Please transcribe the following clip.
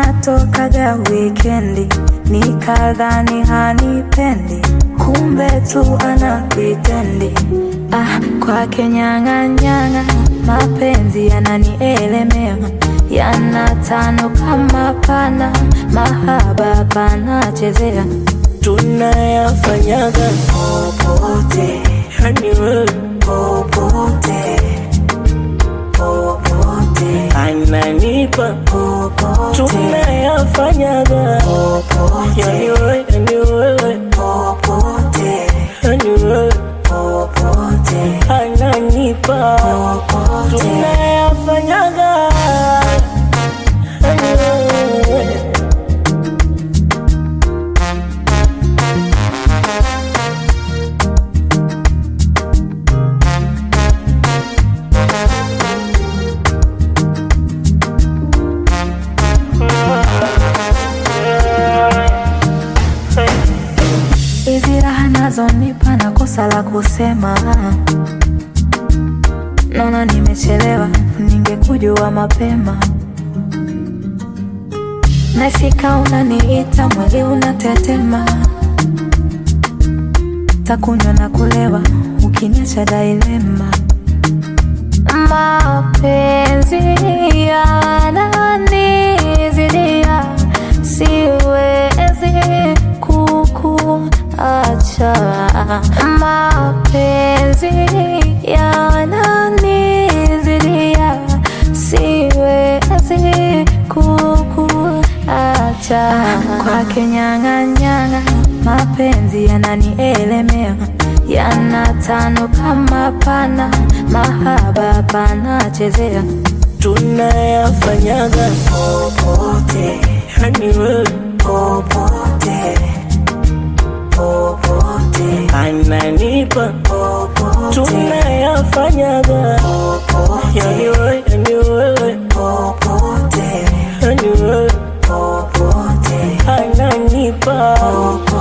tunatokaga wikendi, nikadhani hanipendi, kumbe tu ana pritendi. Ah, kwake nyang'anyang'a, mapenzi yananielemea, yanatano kama pana, mahaba panachezea tunayafanyaga popote, yani wewe popote, popote, ananipa popote, tunayafanyaga yani popote, wewe yani wewe popote, yani wewe popote, ananipa popote. tunayafanyaga yani wewe Hizi raha nazonipa na kosa la kusema, naona nimechelewa, ningekujua mapema. Nasika unaniita, mwili unatetema, takunywa na kulewa, ukiniacha dailema. Mapenzi yananizidia, siwezi kukuacha. Mapenzi yananizidia, siwezi kukuacha. Kwake nyang'anyang'a, mapenzi yananielemea, yanatano kama pana, mahaba panachezea tunayafanyaga popote, yani wewe popote, popote, ananipa popote, tunayafanyaga yani popote, wewe yani wewe popote, yani wewe popote, ananipa popote.